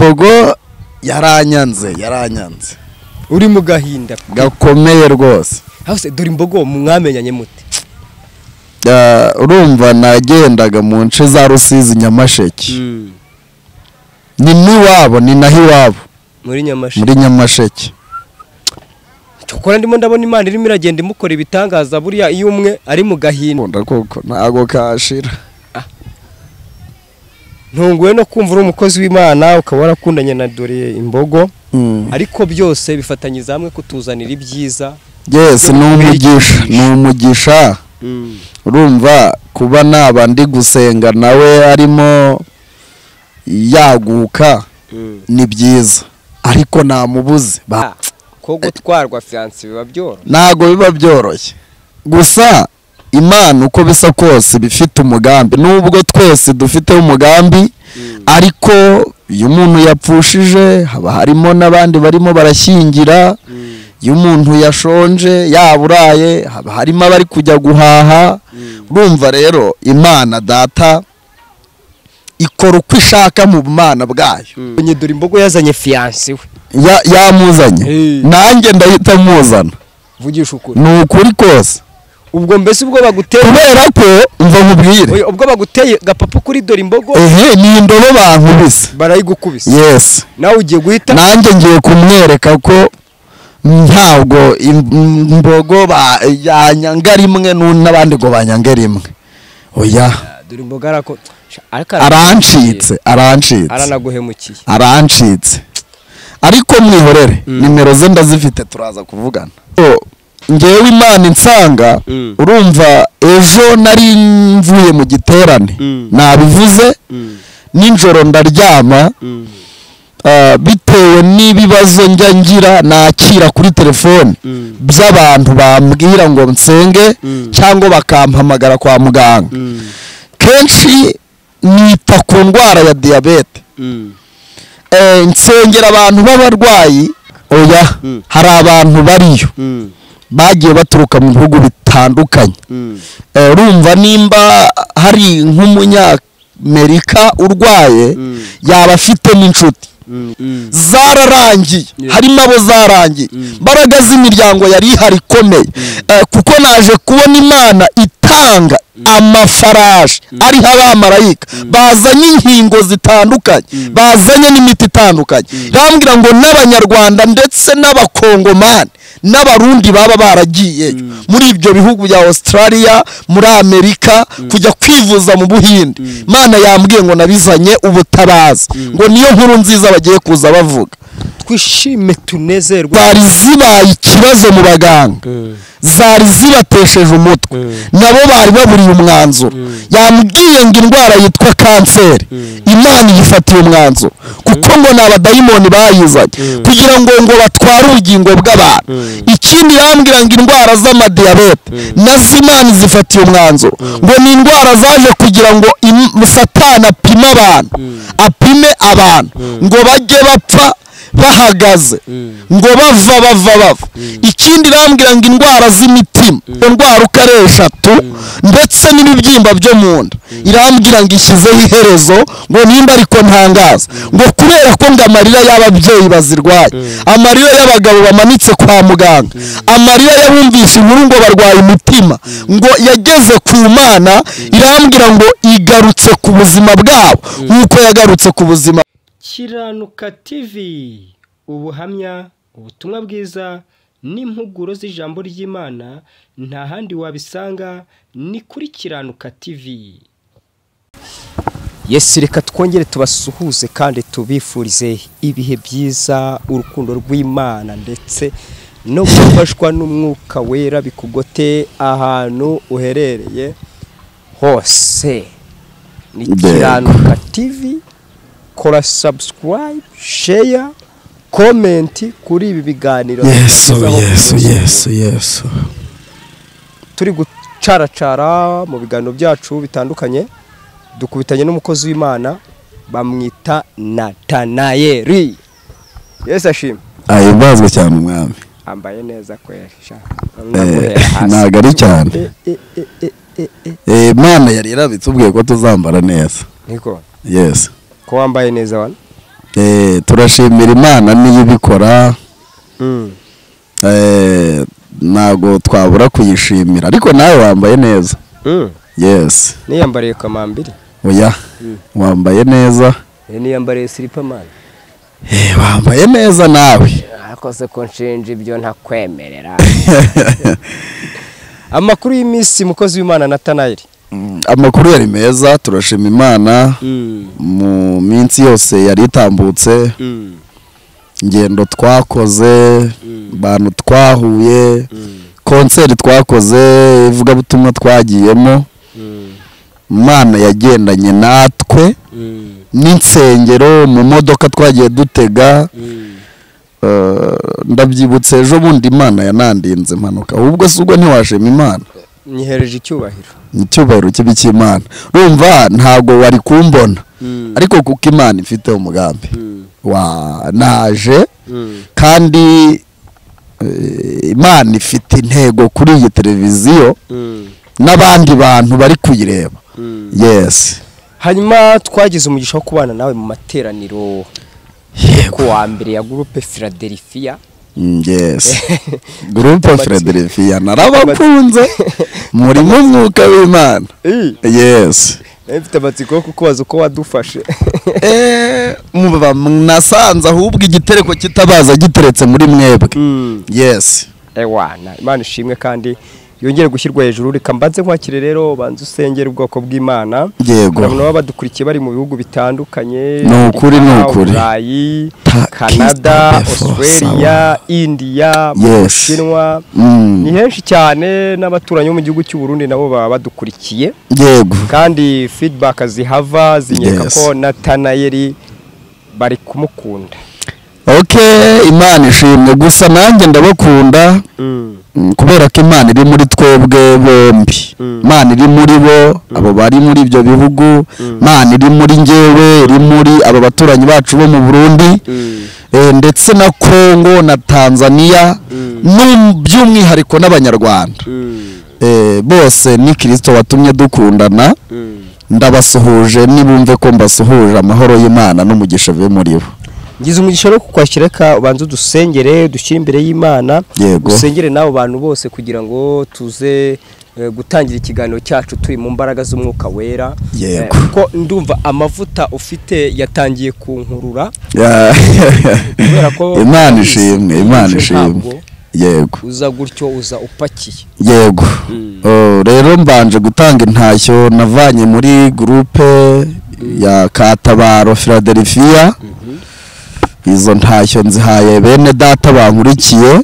bogo yaranyanze yaranyanze uri mu gahinda gakomeye rwose hose dore imbogo mwamenyanye mute Ah, urumva nagendaga mu nce za rusizi nyamasheke ni n'iwabo ni naho iwabo muri nyamashuri muri nyamasheke cyokora ndimo ndabona imana irimo iragenda imukora ibitangaza buriya iyo umwe ari mu gahinda nkunda koko ntago kashira ntunguwe no kumva uri umukozi w'imana ukaba warakundanye na dore imbogo Mm. ariko byose bifatanyiriza hamwe kutuzanira ibyiza yes ni umugisha ni umugisha urumva kuba naba ndi gusenga nawe arimo yaguka ni byiza ariko namubuze ba- Ah, ko gutwarwa fiyanse biba byoroshye ntago biba byoroshye gusa imana uko bisa kose iba ifite umugambi nubwo twese dufiteho umugambi ariko iyo umuntu yapfushije haba harimo n'abandi barimo barashyingira iyo umuntu yashonje yaburaye haba harimo abari kujya guhaha urumva rero imana data ikora uko ishaka mu bumana bwayo Onye dore imbogo yazanye fiyanse we Ya- yamuzanye Eh. nanjye ndahita muzana vugisha ukuri ni ukuri kose ubwo mbese ubwo baguteye kubera ko mva nkubwire Oya, ubwo baguteye gapapa kuri dore imbogo ehe ni indobo bankubise barayigukubise yesi nawe ugiye guhita nanjye ngiye kumwereka ko ntabwo im- imbogo ba- yanyanga rimwe nu- n'abandi ngo banyange rimwe oya dore imboga arako ariko arancitse arancitse aranaguhemukiye arancitse ariko mwihorere nimero ze ndazifite turaza kuvugana So, ngewe imana insanga Mm. urumva ejo nari mvuye mu giterane Mm. nabivuze nijoro ndaryama ah, bitewe n'ibibazo njya ngira nakira kuri telefone Mm. by'abantu bambwira ngo nsenge Mm. cyangwa bakampamagara kwa muganga kenshi nita ku ndwara ya diyabete Eh, nsengera abantu b'abarwayi oya Mm. hari abantu bariyo bagiye baturuka mu bihugu bitandukanye Eh, urumva nimba hari nk'umunyamerika urwaye Mm. yaba afite n'inshuti zararangiye Yeah. harimo abo zarangiye Mm. mbaraga z'imiryango yari ihari ikomeye Eh, kuko naje kubona imana itanga amafarashi ariho abamarayika bazanye inkingo zitandukanye bazanye n'imiti itandukanye irambwira ngo n'abanyarwanda ndetse n'abakongomani n'abarundi baba baragiyeyo muri ibyo bihugu bya australia muri amerika kujya kwivuza mu buhinde imana yambwiye ngo nabizanye ubutabazi ngo niyo nkuru nziza bagiye kuza bavuga twishime tunezerwe zari zibaye ikibazo mu baganga zari zibatesheje umutwe nabo bari baburiye umwanzuro yambwiye ngo indwara yitwa kanseri imana iyifatiye umwanzuro kuko ngo ni abadayimoni bayizanye kugira ngo ngo batware ubugingo bw'abantu ikindi yambwira ngo indwara z'amadiyabete nazo imana izifatiye umwanzuro ngo ni indwara zaje kugira ngo im- satani apime abantu apime abantu ngo bajye bapfa bahagaze ngo bava bava bava ikindi irambwira ngo indwara z'imitima iyo ndwara uko ari eshatu ndetse n'ibibyimba byo mu nda irambwira ngo ishyizeho iherezo ngo nimba ariko ntangaza ngo kubera ko ngo amarira y'ababyeyi bazirwaye amarira y'abagabo bamanitse kwa muganga amarira y'abumvise inkuru ngo barwaye umutima ngo yageze ku mana irambwira ngo igarutse ku buzima bwabo nk'uko yagarutse ku buzima kiranuka tivi ubuhamya ubutumwa bwiza n'impuguro z'ijambo ry'imana nta handi wabisanga ni kuri kiranuka tivi yesu reka twongere tubasuhuze kandi tubifurize ibihe byiza urukundo rw'imana ndetse no gufashwa n'umwuka wera bikugote ahantu uherereye hose ni Yego. kiranuka tivi kora subscribe share komenti kuri ibi biganiro yesu Tugezaho yesu kugeza yesu yesu ubu. turi gucaracara mu biganiro byacu bitandukanye dukubitanye n'umukozi w'imana bamwita natanayeri yesu ashima ahimazwe cyane umwami ambaye neza kweri sha. Eh, Namuhera hasi. ntago ari cyane Eh, eh, eh, eh, eh, eh. Eh, imana yari irabitubwiye ko tuzambara neza niko yesi ko wambaye neza wana Eh, turashimira imana niyo ibikora eh, ntabwo twabura kuyishimira ariko nawe wambaye neza yes niyambariye kamambiri oya wambaye neza niyambariye silipamani Eh, wambaye neza nawe ntakoze ko nshinja ibyo ntakwemerera amakuru y'iminsi mukozi w'imana natanayeli Mm, amakuru yari meza turashima imana mu minsi yose yari itambutse ingendo twakoze bantu twahuye konseri twakoze ivugabutumwa twagiyemo imana yagendanye natwe n'insengero mu modoka twagiye dutega Eh, ndabyibutse ejo bundi imana yanandinze impanuka ahubwo si ubwo ntiwashima imana nyihereje icyubahiro ni icyubahiro kibi cy'imana urumva ntabwo wari kumbona ariko kuko imana ifite umugambi wa naje kandi eh, imana ifite intego kuri iyi televiziyo n'abandi bantu bari kuyireba yesi hanyuma twagize umugisha wo kubana nawe mu materaniro ku wa mbere ya gurupe filadelfiya Mm, yes gurupe frederifiya narabakunze murimo umwuka w'imana yesi mfite amatsiko yo kukubaza uko wadufashe Eh, muba mwasanze ahubwo igitereko kitabaza giteretse muri mwebwe yesi ewana imana ishimwe kandi yongere gushyirwa hejuru reka mbanze nkwakire rero banze usengera ubwoko bw'imana Yego. urabona baba badukurikiye bari mu bihugu bitandukanye Ni ukuri, ni Amerika, ukuri. burayi Ta- canada Kiss the devil, australia india mu Yes. bushinwa Mm, ni henshi cyane n'abaturanyi bo mu gihugu cy'u Burundi nabo baba badukurikiye yego kandi feedback zihava zinyereka Yes. ko Natanayeli bari kumukunda ok imana ishimwe gusa nanjye ndabakunda mm, kubera ko imana iri muri twebwe bombi imana iri muri bo abo bari muri ibyo bihugu imana iri muri ngewe iri muri aba baturanyi bacu bo mu burundi eh, ndetse na kongo na tanzania n'um- by'umwihariko n'abanyarwanda Eh, bose ni kirisito watumye dukundana ndabasuhuje nibumve ko mbasuhuje amahoro y'imana n'umugisha bibe muri bo ngize umugisha no kukwakira ka ubanza dusengere dushyire imbere y'imana Yego. dusengere n'abo bantu bose kugira ngo tuze eh, gutangira ikiganiro cyacu turi mu mbaraga z'umwuka wera Yego. Eh, kuko ndumva amavuta ufite yatangiye kunkurura Ya- Kubera ko- imana ishimwe imana Ntabwo. ishimwe yego uza gutyo uza upakiye yego Oh, rero mbanje gutanga intashyo navanye muri gurupe ya katabaro philadelphia izo ntashyo nzihaye bene data bankurikiye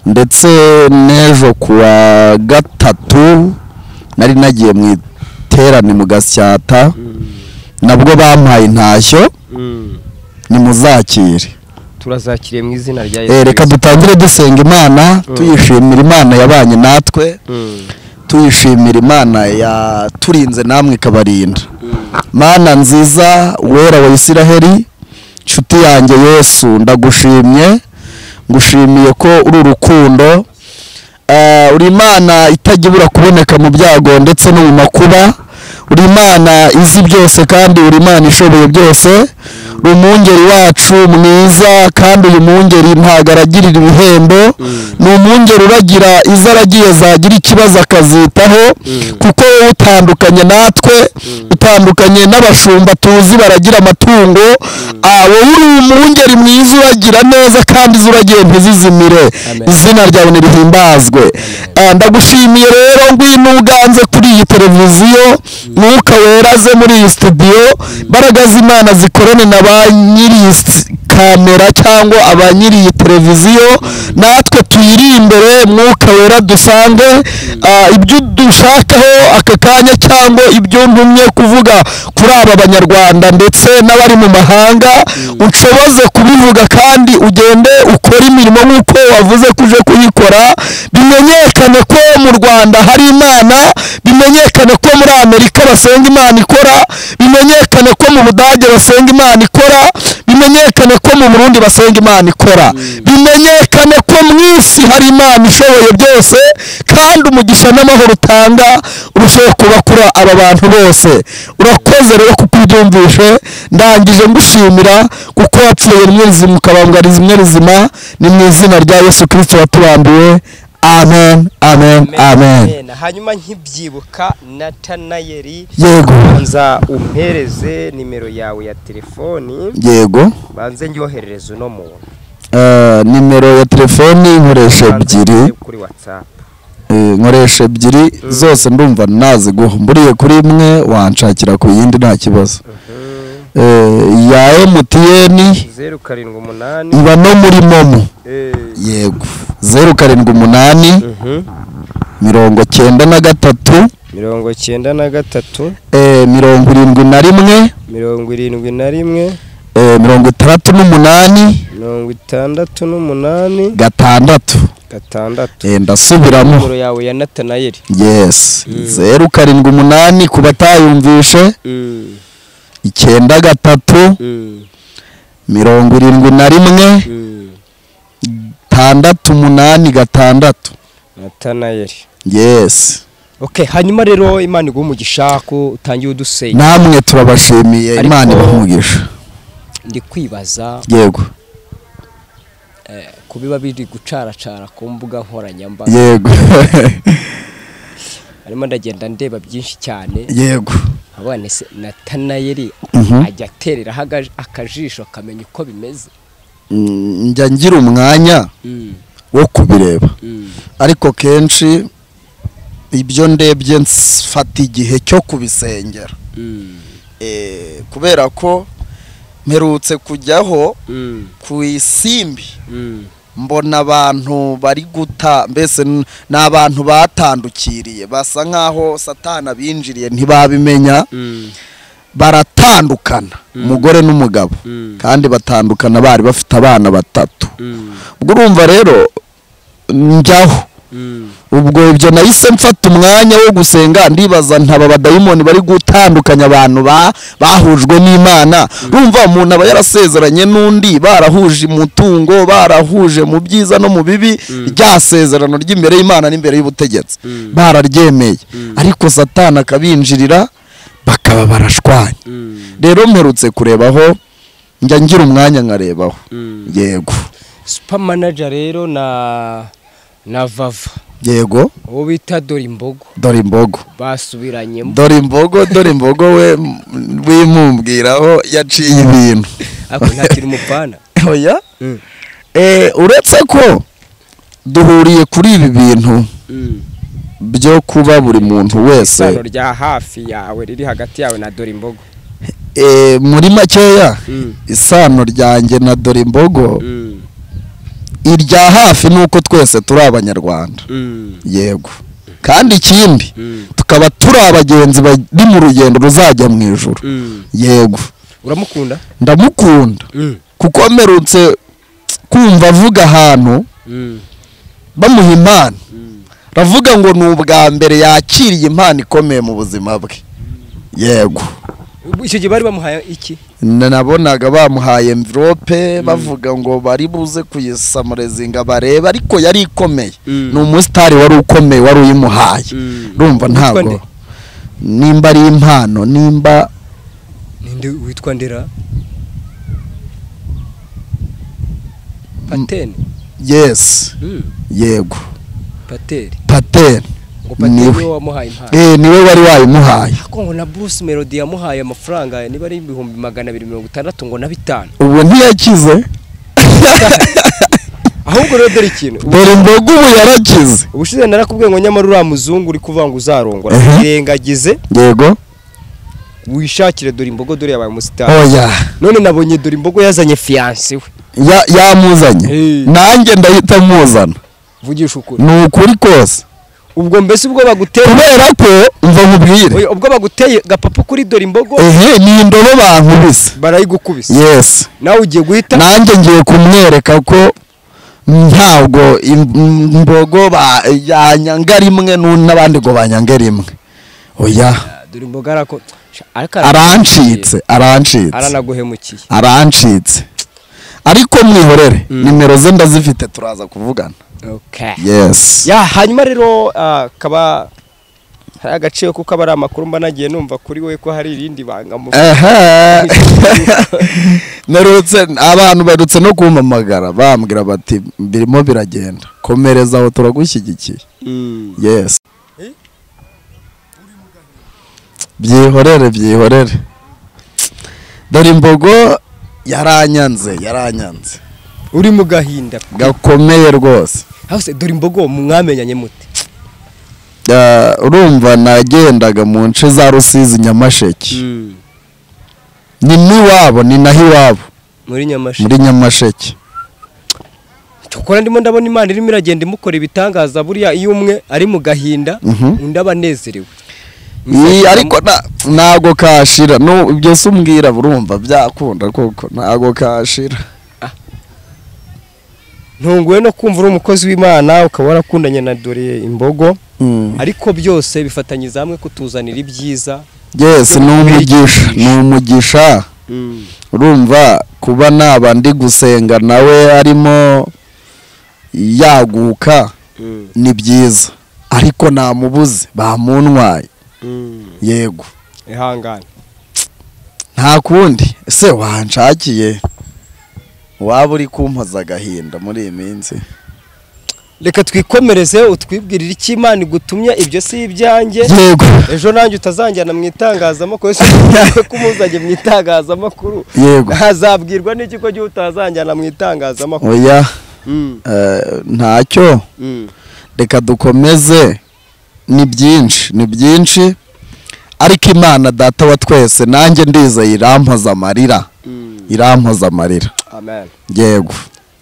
ndetse n'ejo kuwa gatatu nari nagiye mu iterane mu gasyata nabwo bampaye intashyo nimuzakire turazakiriye mu izina rya Eh, reka Kristo. dutangire dusenga imana tuyishimira imana yabanye natwe tuyishimira imana yaturinze namwe ikabarinda mana nziza wera wa isiraheli nshuti yanjye yesu ndagushimye ngushimiye ko uri urukundo Eh, uri imana itajya ibura kuboneka mu byago ndetse no mu makuba uri imana izi byose kandi uri imana ishoboye byose uri umwungeri wacu mwiza kandi uyu mwungeri ntabwo aragirira ibihembo ni umwungeri uragira izo aragiye zagira ikibazo akazitaho kuko wowe utandukanye natwe utandukanye n'abashumba tuzi baragira amatungo ah, wowe uri umwungeri mwiza uragira neza kandi izo uragiye ntizizimire Amen. izina ryawe nirihimbazwe Ah, ndagushimiye rero ngwino uganze kuri iyi televiziyo mwuka weraze muri iyi studio imbaraga z'imana zikorane na ba nyiri iyi s- kamera cyangwa aba nyiri iyi televiziyo natwe tuyiri imbere mwuka wera dusange Ah, ibyo dushakaho aka kanya cyangwa ibyo ntumye kuvuga kuri aba banyarwanda ndetse n'abari mu mahanga unshoboze kubivuga kandi ugende ukore imirimo nk'uko wavuze ko uje kuyikora bimenyekane ko mu rwanda hari imana bimenyekane ko muri amerika basenga imana ikora bimenyekane ko mu budage basenga imana ikora bimenyekane ko mu burundi basenga imana ikora bimenyekane ko mu isi hari imana ishoboye byose kandi umugisha n'amahoro utanga urusheho kuba kuri aba bantu bose urakoze rero kutubyumvishe ndangije ngushimira kuko wapfuye rimwe rizima ukabangariza rimwe rizima ni mu izina rya yesu kirisito watubambiye amen amen amen Amen. hanyuma nkibyibuka natanayeri yego banza umpereze nimero yawe ya telefoni yego banze ndyoherereze uno muntu Eh, nimero ya telefoni nkoresha Banze ebyiri njye kuri whatsapp Eh, nkoresha ebyiri zose ndumva naziguha mburiye kuri imwe wanshakira ku yindi nta kibazo Eh, ya MTN zeru karindwi umunani iba no muri momo eh, yego zeru karindwi umunani mhm. mirongo cyenda na gatatu mirongo cyenda na gatatu eh, mirongo irindwi na rimwe mirongo irindwi na rimwe eh, mirongo itandatu n'umunani mirongo itandatu n'umunani gatandatu gatandatu Eh, ndasubiramo nimero yawe ya natanayeri yes zeru karindwi umunani ku batayumvishe Mm, icyenda gatatu mm, mirongo irindwi na rimwe mm. tandatu umunani gatandatu natanayeri yes okay hanyuma rero imana iguha umugisha ko utangiye udusenya namwe turabashimiye Ariko- imana ibahumugisha ndi kwibaza yego ku biba biri gucaracara ku mbuga nkoranyambaga yego hanyuma ndagenda ndeba byinshi cyane yego abana se natanayeri Mhm. ajya atereraho aga- akajisho akamenya uko bimeze Mm, njya ngira umwanya Mm, wo kubireba mm, ariko kenshi ibyo ndebye mfata igihe cyo kubisengera mm, Eh, kubera ko mperutse kujyaho mm, ku isimbi mm, mbona abantu bari guta mbese n- ni abantu batandukiriye basa nk'aho satana binjiriye ntibabimenya mm, baratandukana umugore n'umugabo mm, kandi batandukana bari bafite abana batatu mm, ubwo urumva rero njyaho mm, ubwo ibyo nahise mfata umwanya wo gusenga ndibaza ntaba badayimoni bari gutandukanya abantu ba- bahujwe n'imana rumva umuntu aba yarasezeranye n'undi barahuje umutungo barahuje mu byiza no mu bibi rya sezerano ry'imbere y'imana n'imbere y'ubutegetsi Mm. bararyemeye Mm. ariko satana akabinjirira bakaba barashwanya mm, rero mperutse kurebaho njya ngira umwanya nkarebaho mm. yego super manager rero na na vava yego uwo bita dore imbogo dore imbogo basubiranyemo dore imbogo dore imbogo we m- wimumbwiraho yaciye ibintu ariko ntakiri mupana oya eh, uretse ko duhuriye kuri ibi bintu byo kuba buri muntu isano wese rya hafi yawe riri hagati yawe na dore imbogo eh, muri makeya isano ryanjye na dore imbogo irya hafi ni uko twese turi abanyarwanda yego kandi ikindi tukaba turi abagenzi bari mu rugendo ruzajya mu ijoro yego uramukunda ndamukunda kuko mperutse kumva avuga ahantu bamuha impano aravuga ngo ni ubwa mbere yakiriye impano ikomeye mu buzima bwe yego icyo gihe bari bamuhaye iki nabonaga bamuhaye envelope bavuga ngo bari buze kuyisamurezinga barebe ariko yari ikomeye Mm. ni umusitari wari ukomeye wari uyimuhaye Mm. urumva Witwa ntabwo nde? nimba ari impano nimba ninde witwa ndera pateni yesi yego pateri pateni ngo pateri Niwe. niwe wamuhaye impano Eh, niwe wari wayimuhaye ariko ngo na bruce melody yamuhaye amafaranga niba ari ibihumbi magana abiri mirongo itandatu ngo na bitanu ubu ntiyakize ahubwo rero dore ikintu dore imboga ubu yarakize ubushize narakubwiye ngo nyamara uriya muzungu uri kuvuga ngo uzarongora Mhm. yirengagize yego wishakire dore imbogo dore yabaye umusitari oya none nabonye dore imbogo yazanye fiyanse we Ya- yamuzanye Hey. nanjye ndahita muzana vugisha ukuri ni ukuri kose ubwo mbese ubwo baguteye kubera ko mva nkubwire Oya, ubwo baguteye gapapa kuri dore imbogo ehe ni indobo bankubise barayigukubise yesi nawe ugiye guhita nanjye ngiye kumwereka ko ntabwo im- imbogo ba- yanyanga rimwe n'u- n'abandi ngo banyanga rimwe oya Ah, dore imbogo arako ariko arancitse arancitse aranaguhemukiye arancitse ariko ko mwihorere nimero ze ndazifite turaza kuvugana okay. yesi ya hanyuma rero ah, kaba hari agaciro kuko aba ari amakuru mba nagiye numva kuri we ko hari irindi banga mu aha narutse abantu barutse no kumpamagara bambwira bati birimo biragenda komereza aho turagushyigikiye Mm. yesi byihorere byihorere dore imbogo yaranyanze yaranyanze uri mu gahinda gakomeye rwose aho se dore imbogo mwamenyanye mute Ah, urumva nagendaga mu nce za rusizi nyamasheke ni n'iwabo ni naho iwabo muri nyamashuri muri nyamasheke cyokora ndimo ndabona imana irimo iragenda imukora ibitangaza buriya iyo umwe ari mu gahinda Mhm. undi aba anezerewe Iyi, ariko na- ntago kashira no ibyo se umbwira burumva byakunda koko ntago kashira ntunguwe no kumva uri umukozi w'imana ukaba warakundanye na dore imbogo Mm. ariko byose bifatanyiriza hamwe kutuzanira ibyiza yes ni umugisha ni umugisha urumva kuba naba ndi gusenga nawe arimo yaguka ni byiza ariko namubuze bamuntwaye yego ihangane nta kundi ese wanshakiye waba uri kumpoza agahinda muri iyi minsi reka twikomereze utwibwirire icyo imana igutumye ibyo si ibyanjye yego ejo nanjye utazanjyana mu itangazamakuru si ko umuzanye mu itangazamakuru yego azabwirwa n'iki ko igihe utazanjyana mu itangazamakuru oya Mm, eh, ntacyo mm, reka dukomeze ni byinshi ni byinshi ariko imana data wa twese nanjye ndizeye irampoza amarira mm. irampoza amarira amen yego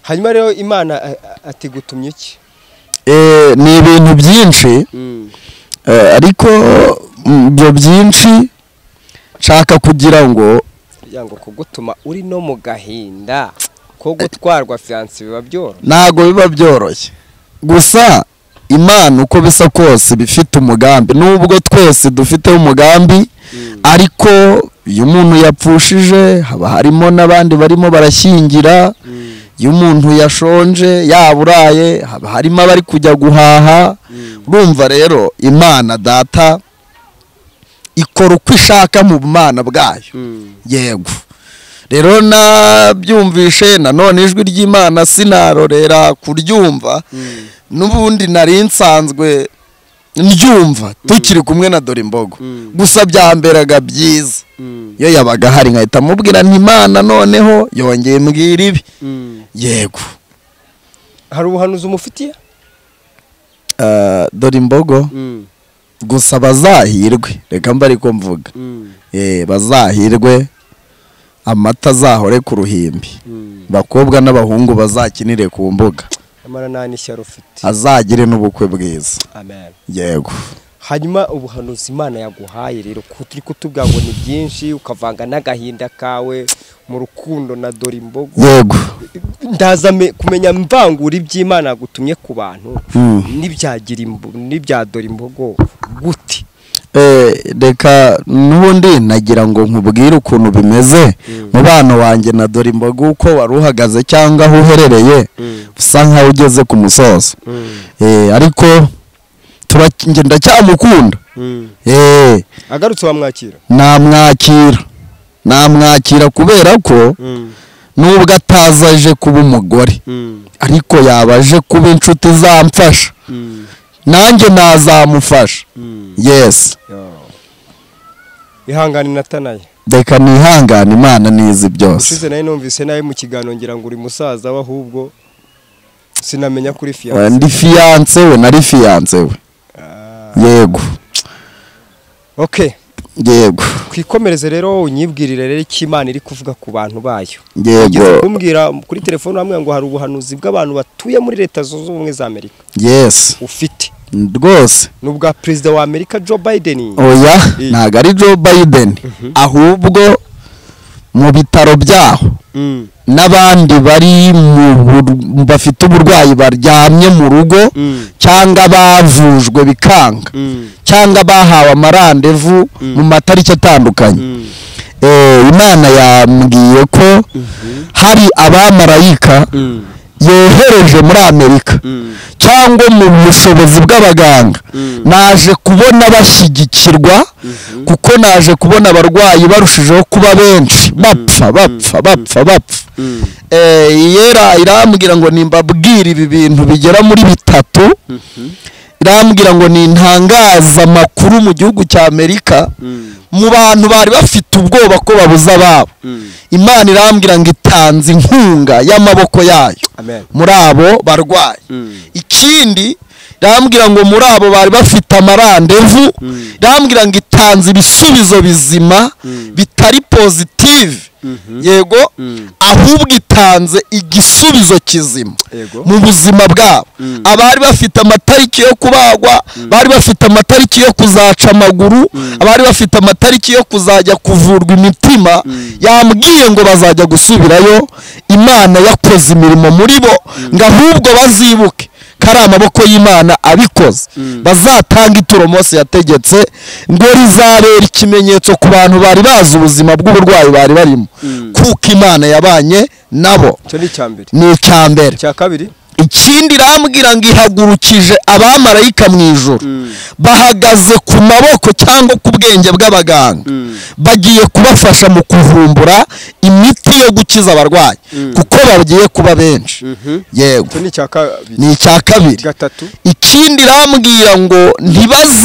hanyuma rero imana a- a- ati gutumye iki Eh, ni ibintu byinshi Mm, eh, ariko mm, ibyo byinshi nshaka kugira ngo kugira ngo kugutuma uri no mu gahinda ko gutwarwa fiyanse biba byoroshye ntabwo biba byoroshye gusa imana uko bisa kose iba ifite umugambi nubwo twese dufiteho umugambi ariko iyo umuntu yapfushije haba harimo n'abandi barimo barashyingira iyo umuntu yashonje yaburaye haba harimo abari kujya guhaha urumva rero imana data ikora uko ishaka mu bumana bwayo Mm, yego rero nabyumvishe nanone ijwi ry'imana sinarorera kuryumva mm, n'ubundi nari nsanzwe ndyumva tukiri kumwe na dore imbogo Mm. gusa byamberaga byiza mm, iyo yabaga ahari nkahita mubwira ntimana noneho yongeye mbwira ibi mm. yego hari ubuhanuzi umufitiye Eh, dore imbogo Mm, gusa bazahirwe reka mba ariko mvuga mm, Eh, bazahirwe amata azahore ku ruhimbi mm. bakobwa n'abahungu bazakinire ku mbuga nyamara nta n'ishyari ufite azagire n'ubukwe bwiza amen yego hanyuma ubuhanuzi imana yaguhaye rero ku- turi kutubwira ngo ni byinshi ukavanga n'agahinda kawe mu rukundo na dore imbogo yego ndaza me- kumenya mvangura iby'imana yagutumye ku bantu Mm. n'ibyagira imbo- n'ibya dore imbogo gute Eh, reka n'ubundi nagira ngo nkubwire ukuntu bimeze mubano wanjye na dore imboga uko wari uhagaze cyangwa aho uherereye usa nkaho ugeze ku musozo Eh, ariko tura- njye ndacyamukunda Eh, agarutse wamwakira namwakira namwakira kubera ko nubwo ataza aje kuba umugore ariko yaba aje kuba inshuti izamfasha nanjye nazamufasha yesi ihangane natanaye reka nihangane imana nizi byose ushize nawe numvise nawe mu kiganiro ngira ngo uri musaza we ahubwo sinamenya kuri Eh, fiyanse ndi fiyanse we nari fiyanse we yego okay yego twikomereze rero unyibwirire rero icyo imana iri kuvuga ku bantu bayo Ugeze yego kumbwira kuri telefone hamwe ngo hari ubuhanuzi bw'abantu batuye muri leta zunze ubumwe za amerika yesi ufite rwose ni ubwa perezida wa amerika joe biden oya Eh. ntabwo ari joe biden ahubwo mu bitaro byaho Mm, n'abandi bari mu bur- bafite uburwayi baryamye mu rugo Mm. cyangwa bavujwe bikanga mm, cyangwa bahawe amarandevu mu matariki atandukanye mm, eh, imana yambwiye ko hari abamarayika yohereje muri amerika cyangwa mu bushobozi bw'abaganga naje kubona bashyigikirwa kuko naje kubona abarwayi barushijeho kuba benshi bapfa bapfa bapfa bapfa Eh, yera irambwira ngo nimbabwire ibi bintu bigera muri bitatu irambwira ngo ni amakuru mu gihugu cya amerika mu bantu bari bafite ubwoba ko babuze ababo imana irambwira ngo itanze inkunga y'amaboko yayo Amen. muri abo barwayi ikindi irambwira ngo muri abo bari bafite amarandevu irambwira ngo itanze ibisubizo bizima bitari pozitive yego ahubwo itanze igisubizo kizima Yego. mu buzima bwabo abari bafite amatariki yo kubagwa bari bafite amatariki yo kuzaca amaguru abari bafite amatariki yo kuzajya kuvurwa imitima yambwiye ngo bazajya gusubirayo imana yakoze imirimo muri bo ngo ahubwo bazibuke ko ari amaboko y'imana abikoze bazatanga ituro Mose yategetse ngo rizabera ikimenyetso ku bantu bari bazi ubuzima bw'uburwayi bari barimo kuko imana yabanye nabo icyo ni icya mbere ni icya mbere icya kabiri ikindi irambwira ngo ihagurukije abamarayika mu ijoro bahagaze ku maboko cyangwa ku bwenge bw'abaganga bagiye kubafasha mu kuvumbura imiti yo gukiza abarwayi kuko bagiye kuba benshi yego icyo ni icya kabiri ni icya kabiri gatatu ikindi irambwira ngo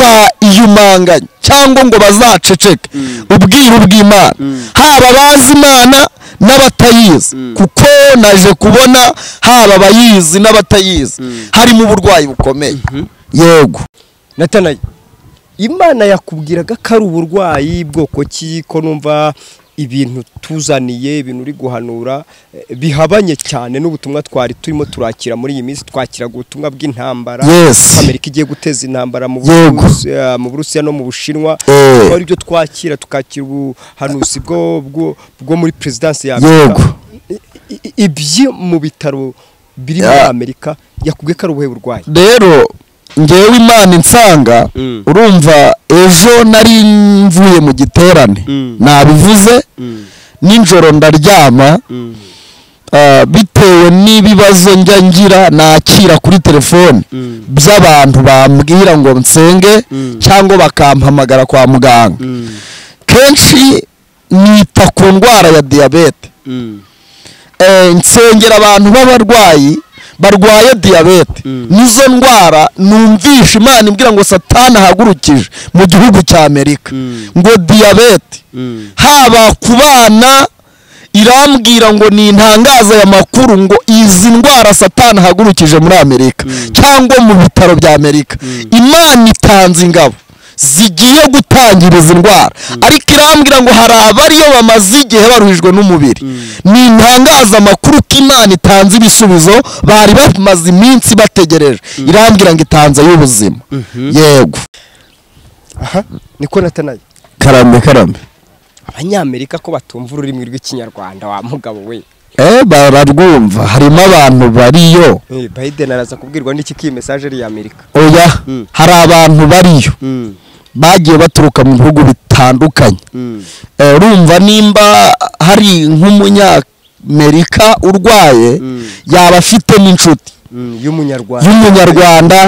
ntibazayumanganye cyangwa ngo bazaceceke ubwiru bw'imana haba abazi imana n'abatayizi kuko naje kubona haba abayizi n'abatayizi harimo uburwayi bukomeye yego natanayi imana yakubwiraga ko ari uburwayi bwoko ki ko numva ibintu tuzaniye ibintu uri guhanura eh, bihabanye cyane n'ubutumwa twari turimo turakira muri iyi minsi twakiraga ubutumwa bw'intambara Yes. amerika igiye guteza intambara mu Yego. Burusi- eh, mu burusiya no mu bushinwa Eh. Tukaba ari byo twakira tukakira ubuhanuzi bwo bwo- bwo muri perezidansi ya Yego. amerika I- i- ibyo mu bitaro biri muri Ya. amerika yakubwiye ko ari ubuhe burwayi rero ngewe imana insanga Mm. urumva ejo nari mvuye mu giterane Mm. nabivuze nijoro ndaryama ah, bitewe n'ibibazo njya ngira nakira kuri telefone Mm. by'abantu bambwira ngo nsenge Mm. cyangwa bakampamagara kwa muganga kenshi nita ku ndwara ya diyabete eh, nsengera abantu b'abarwayi barwaye diyabete Mm. nizo ndwara numvisha imana imbwira ngo satani ahagurukije mu gihugu cya amerika Mm. ngo diyabete haba ku bana irambwira ngo ni intangaza ya makuru ngo izi ndwara satani ahagurukije muri amerika cyangwa mu bitaro bya amerika imana itanze ingabo zigiye gutangira izi ndwara ariko irambwira ngo hari abariyo bamaze igihe baruhijwe n'umubiri ni intangaza amakuru ko imana itanze ibisubizo bari bamaze iminsi bategereje irambwira ngo itanze y'ubuzima yego aha niko natanaye karame karame abanyamerika ko batumva ururimi rw'ikinyarwanda wa mugabo we Eh, bararwumva harimo abantu bariyo Eh, biden araza kubwirwa n'iki kiyi mesaje ari iya amerika oya Mm. hari abantu bariyo bagiye baturuka mu bihugu bitandukanye Eh, urumva nimba hari nk'umunyamerika urwaye Mm. yaba afite n'inshuti y'umunyarwanda y'umunyarwanda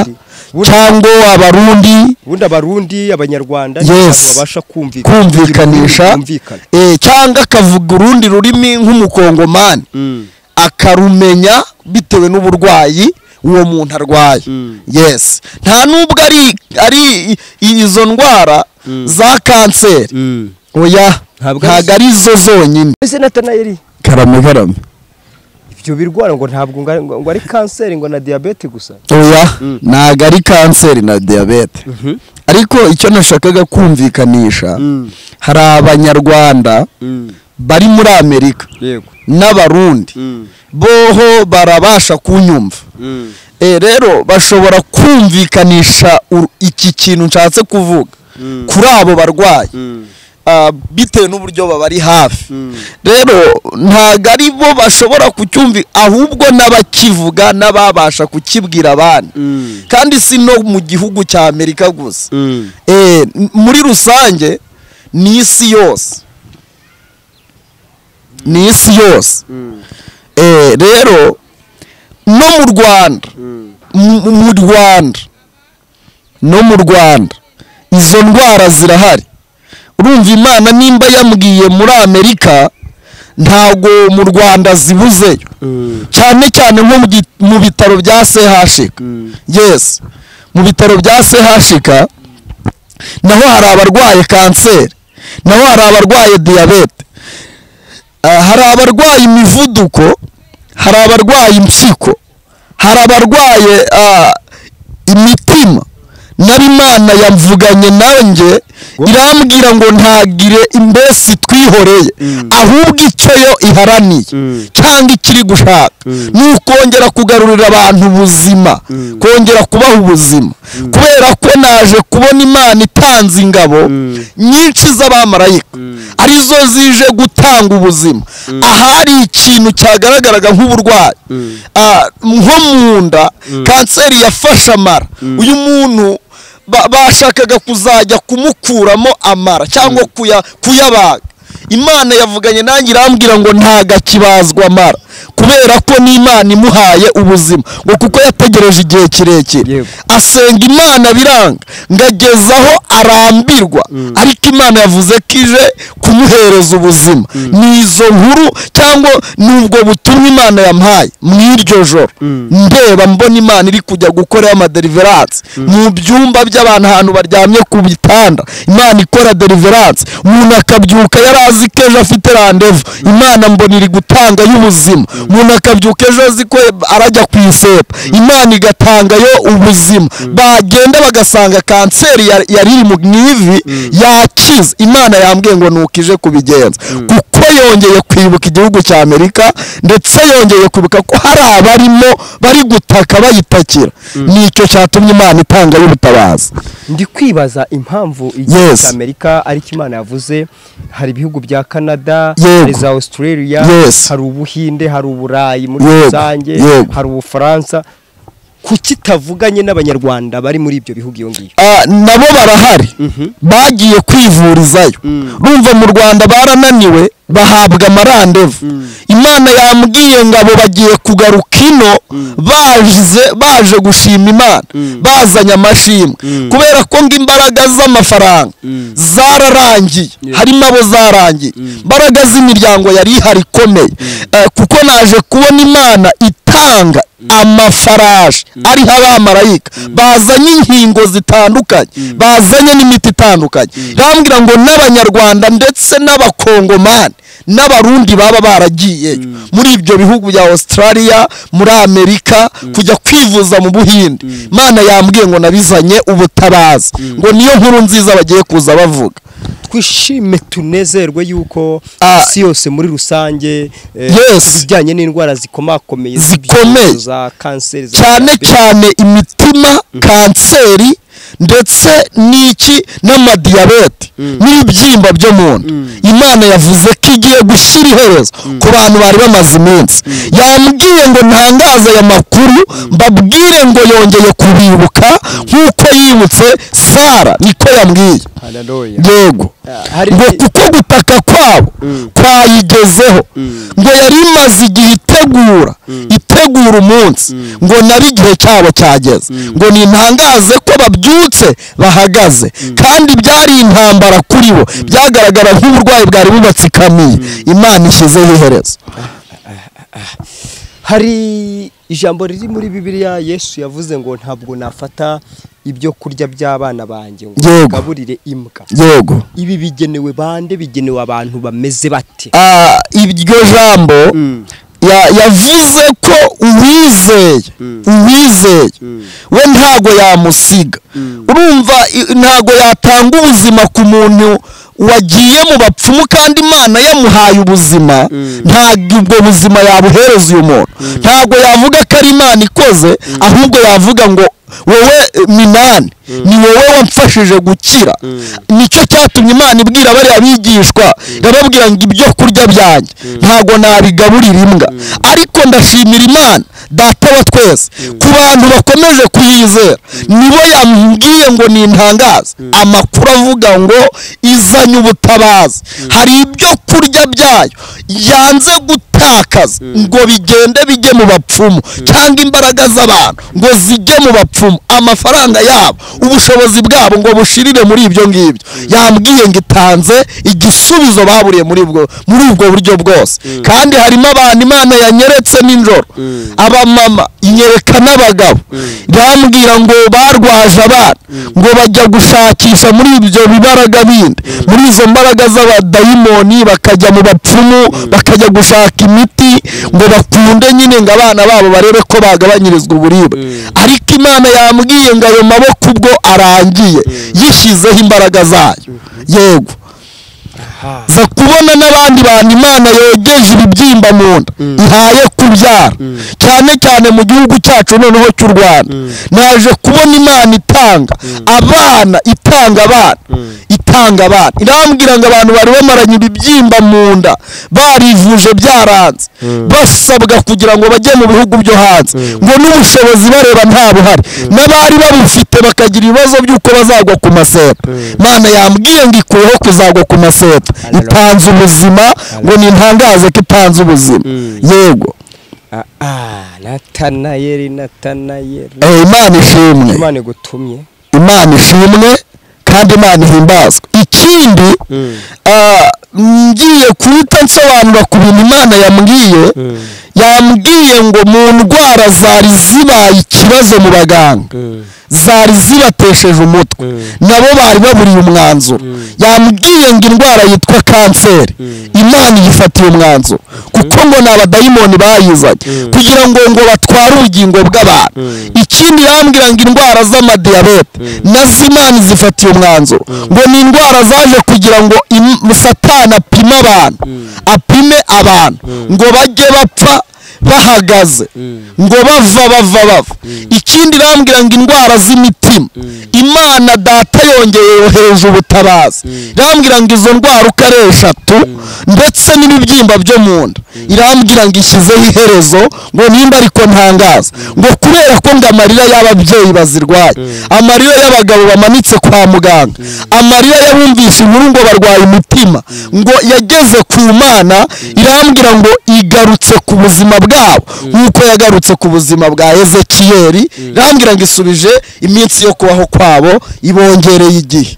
Burya- cyangwa abarundi ubundi abarundi abanyarwanda Yes. n'abantu babasha kumvikana kumvikanisha kumvikana eh, cyangwa akavuga urundi rurimi nk'umukongomani akarumenya bitewe n'uburwayi uwo muntu arwaye Mm. yes nta n'ubwo ari ari i- i- izo ndwara za kanseri oya Ntabwo ntabwo ari zo zonyine ese natanayeli karame karame ibyo birwara ngo ntabwo ngo ari- ngo ari kanseri ngo na diyabete gusa oya ntabwo ari kanseri na diyabete ariko icyo nashakaga kumvikanisha hari abanyarwanda bari muri amerika yego n'abarundi boho barabasha kunyumva Eh, rero bashobora kumvikanisha uru- iki kintu nshatse kuvuga kuri abo barwayi Ah, bitewe n'uburyo babari hafi rero ntabwo ari bo bashobora kucyumvi ahubwo n'abakivuga n'ababasha kukibwira abandi kandi si no mu gihugu cya amerika gusa Eh, n- muri rusange ni isi yose ni isi yose rero no mu rwanda mu rwanda no mu rwanda izo ndwara zirahari urumva imana nimba yambwiye muri amerika ntabwo mu rwanda zibuzeyo cyane cyane nko mu bitaro bya chk yesi mu bitaro bya chk naho hari abarwaye kanseri naho hari abarwaye diyabete hari abarwaye imivuduko hari abarwaye impyiko hari abarwaye imitima nari imana yamvuganye nanjye irambwira ngo ntagire imbesi twihoreye ahubwo icyo yo iharaniye cyangwa ikiri gushaka ni ukongera kugarurira abantu ubuzima kongera kubaha ubuzima kubera ko naje kubona imana itanze ingabo nyinshi z'abamarayika arizo zije gutanga ubuzima ahari ikintu cyagaragaraga nk'uburwayi nko mu nda kanseri yafashe amara uyu muntu bashakaga kuzajya kumukuramo amara cyangwa kuyabaga imana yavuganye nanjye irambwira ngo ntago akibazwa amara kubera ko n'imana imuhaye ubuzima ngo kuko yategereje igihe kirekire asenga imana biranga ngo ageze aho arambirwa ariko imana yavuze ko ije kumuhereza ubuzima ni izo nkuru cyangwa ni ubwo butumwa imana yamuhaye mu iryo joro ndeba mbona imana iri kujya gukoraho amaderiveranse mu byumba by'abantu ahantu baryamye ku bitanda imana ikora deriveranse umuntu akabyuka yari azi ko ejo afite randevu imana mbona iri gutanga y'ubuzima umuntu akabyuka ejo azi ko arajya ku iseta imana igatangayo ubuzima bagenda bagasanga kanseri yari iri mu ivi yakize imana yambwiye ngo ntukije kubigenza kuko yongeye kwibuka igihugu cya amerika ndetse yongeye kwibuka ko hari abarimo bari gutaka bayitakira nicyo cyatumye imana itanga y'ubutabazi ndi kwibaza impamvu igihugu cya amerika ariko imana yavuze hari ibihugu bya canada hari za australia hari ubuhinde hari uburayi muri rusange hari ubufaransa kuki itavuganye n'abanyarwanda bari muri ibyo bihugu iyo ngiyo nabo barahari bagiye kwivurizayo rumva mu rwanda barananiwe bahabwa amarandevu imana yambwiye ngo abo bagiye kugaruka ino baje gushima imana bazanye amashimwe kubera ko ngo imbaraga z'amafaranga zararangiye harimo abo zarangiye imbaraga z'imiryango yari ihari ikomeye kuko naje kubona imana itanga amafarashi ariho abamarayika bazanye inkingo zitandukanye bazanye n'imiti itandukanye irambwira ngo n'abanyarwanda ndetse n'abakongomani n'abarundi baba baragiye muri ibyo bihugu bya australia muri amerika kujya kwivuza mu buhinde imana yambwiye ngo nabizanye ubutabazi ngo niyo nkuru nziza bagiye kuza bavuga twishime tunezerwe yuko isi yose muri rusange ibijyanye n'indwara zikomakomeye zikomeye cyane cyane imitima kanseri ndetse n'iki n'amadiyabete n'ibyimba byo mu nda imana yavuze ko igiye gushyira iherezo ku bantu bari bamaze iminsi yambwiye ngo ntangaze aya makuru mbabwire ngo yongeye kubibuka nk'uko yibutse sara niko yambwiye yego ngo kuko gutaka kwabo kwayigezeho ngo yari imaze igihe itegura itegura umunsi ngo nabe igihe cyabo cyageze ngo nintangaze ko babyutse bahagaze kandi byari intambara kuri bo byagaragara nk'uburwayi bwari bubatsikamiye imana ishyizeho iherezo hari ijambo riri muri bibiliya yesu yavuze ngo ntabwo nafata ibyo kurya by'abana banjye ngo bagaburire imbwa yego ibi bigenewe bande bigenewe abantu bameze bate iryo jambo yavuze ko uwizeye uwizeye we ntago yamusiga urumva ntago yatanga ubuzima ku muntu wagiye mu bapfumu kandi imana yamuhaye ubuzima ntabwo ubwo buzima yabuhereza uyu muntu ntabwo yavuga ko ari imana ikoze ahubwo yavuga ngo wowe eh, minani ni wowe wamfashije gukira nicyo cyatumye imana ibwira bariya bigishwa irababwira ngo ibyo kurya byanjye ntabwo nabigaburira imbwa ariko ndashimira imana data wa twese ku bantu bakomeje kuyizera nibo yambwiye ngo nintangaze amakuru avuga ngo izanye ubutabazi hari ibyo kurya byayo yanze gutakaza ngo bigende bijye mu bapfumu cyangwa imbaraga z'abantu ngo zijye mu bapfumu amafaranga yabo ubushobozi bwabo ngo bushirire muri ibyo ngibyo yambwiye ngo itanze igisubizo baburiye muri ubwo muri ubwo buryo bwose kandi harimo abantu imana yanyeretse nijoro abamama inyereka n'abagabo bambwira ngo barwaje abana ngo bajya gushakisha muri ibyo bibaraga bindi muri izo mbaraga z'abadayimoni bakajya mu bapfumu bakajya gushaka imiti ngo bakunde nyine ngo abana babo barebe ko bagabanyirizwa uburibwe ariko imana yambwiye ngo ayo maboko ubwo arangiye yishyizeho imbaraga zayo yego za kubona n'abandi bantu imana yogeje ibibyimba mu nda ihaye kubyara cyane cyane mu gihugu cyacu noneho cy'u rwanda naje kubona imana itanga abana itanga abana itanga abana irambwira ngo abantu bari bamaranye ibibyimba mu nda barivuje byaranze basabwa kugira ngo bajye mu bihugu byo hanze ngo n'ubushobozi bareba nta buhari n'abari babufite bakagira ibibazo by'uko bazagwa ku maseta mana yambwiye ngo ikuyeho kuzagwa ku maseta itanze ubuzima ngo nintangaze ko itanze ubuzima yego Ah, ah, natanayeli natanayeli Eh, imana ishimwe imana igutumye imana ishimwe kandi imana ihimbazwe ikindi ah, ngiye guhita nsobanura ku bintu imana yambwiye yambwiye ngo mu ndwara zari zibaye ikibazo mu baganga zari zibatesheje umutwe nabo bari baburiye umwanzuro yambwiye ngo indwara yitwa kanseri imana yifatiye umwanzuro kuko ngo ni abadayimoni bayizanye kugira ngo ngo batware ubugingo bw'abantu ikindi yambwira ngo indwara z'amadiyabete nazo imana zifatiye umwanzuro ngo ni indwara zaje kugira ngo im- satani apime abantu apime abantu ngo bajye bapfa bahagaze ngo bava bava bava ikindi irambwira ngo indwara z'imitima imana data yongeye yohereje ubutabazi irambwira ngo izo ndwara uko ari eshatu ndetse n'ibibyimba byo mu nda irambwira ngo ishyizeho iherezo ngo nimba ariko ntangaza ngo kubera ko ngo amarira y'ababyeyi bazirwaye amarira y'abagabo bamanitse kwa muganga amarira y'abumvisha inkuru ngo barwaye umutima ngo yageze ku mana irambwira ngo igarutse ku buzima bwabo nk'uko yagarutse ku buzima bwa ezekiyeri irambwira ngo isubije iminsi yo kubaho kwabo ibongereye igihe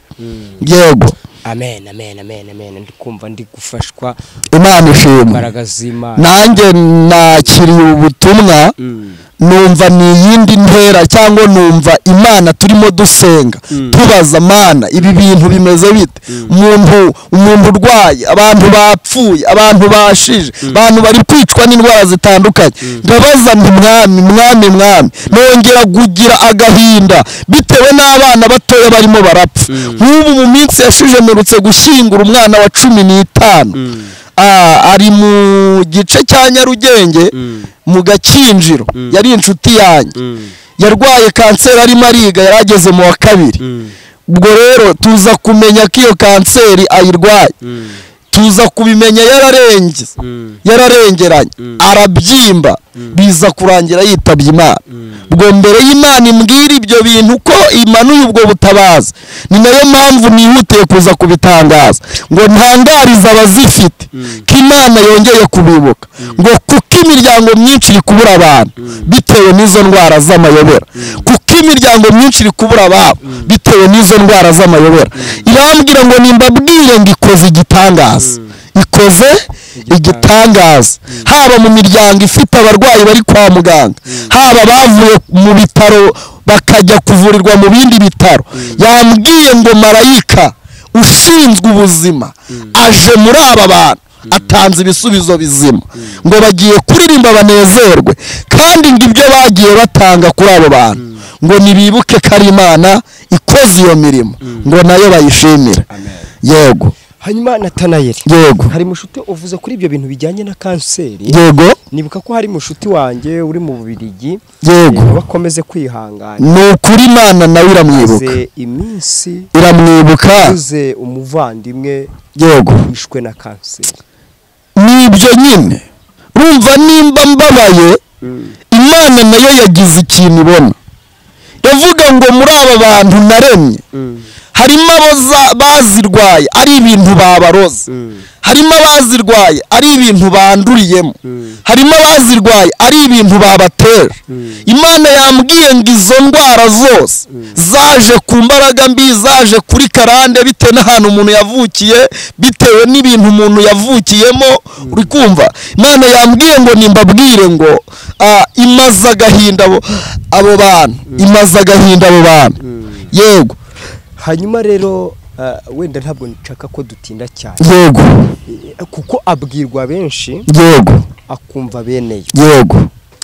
yego amen amen amen amen ndi kumva ndi gufashwa imana ishimwe imbaraga z'imana nanjye nakiriye ubutumwa numva ni iyindi ntera cyangwa numva imana turimo dusenga tubaza mana ibi bintu bimeze bite umuntu umuntu urwaye abantu bapfuye abantu bashije abantu bari kwicwa n'indwara zitandukanye ndabaza nti mwami mwami mwami nongera kugira agahinda bitewe n'abana batoya barimo barapfa nk'ubu mu minsi yashize mperutse gushyingura umwana wa cumi n'itanu Ah, ari mu gice cya nyarugenge mu gakinjiro yari inshuti yanjye yarwaye kanseri arimo ariga yari ageze mu wa kabiri ubwo rero tuza kumenya ko iyo kanseri ayirwaye tuza kubimenya yararengeye yararengeranye arabyimba biza kurangira yitabye imana ubwo mbere y'imana imbwira ibyo bintu ko imanuye ubwo butabaza ni nayo mpamvu nihutiye kuza kubitangaza ngo ntangarize abazifite ko imana yongeye kubibuka ngo kuko imiryango myinshi iri kubura abantu bitewe n'izo ndwara z'amayobera kuko imiryango myinshi iri kubura ababo bitewe n'izo ndwara z'amayobera irambwira ngo nimbabwire ngo ikoze igitangaza ikoze igitangaza haba mu miryango ifite abarwayi bari kwa muganga haba bavuye mu bitaro bakajya kuvurirwa mu bindi bitaro yambwiye ngo marayika ushinzwe ubuzima aje muri aba bantu atanze ibisubizo bizima ngo bagiye kuririmba banezerwe kandi ngo ibyo bagiye batanga kuri abo bantu ngo nibibuke ko ari imana ikoze iyo mirimo ngo nayo bayishimire yego hanyuma natanayeri yego hari mushute uvuze kuri ibyo bintu bijyanye na kanseri yego nibuka ko hari mushuti wanjye uri mu bubirigi yego bakomeze kwihangana ni ukuri imana nawe iramwibuka maze iminsi iramwibuka uze umuvandimwe yego wishwe na kanseri nibyo nyine urumva nimba mbabaye imana nayo yagize ikintu ibona yavuga ngo muri aba bantu naremye harimo aboza- bazirwaye ari ibintu babaroze harimo abazirwaye ari ibintu banduriyemo harimo abazirwaye ari ibintu babatera imana yambwiye ngo izo ndwara zose zaje ku mbaraga mbi zaje kuri karande bitewe n'ahantu umuntu yavukiye bitewe n'ibintu umuntu yavukiyemo uri kumva imana yambwiye ngo nimbabwire ngo ah, imaze agahinda abo abo bantu imaze agahinda abo bantu yego hanyuma rero ah, wenda ntabwo nshaka ko dutinda cyane yego Eh, kuko abwirwa benshi yego akumva beneyo yego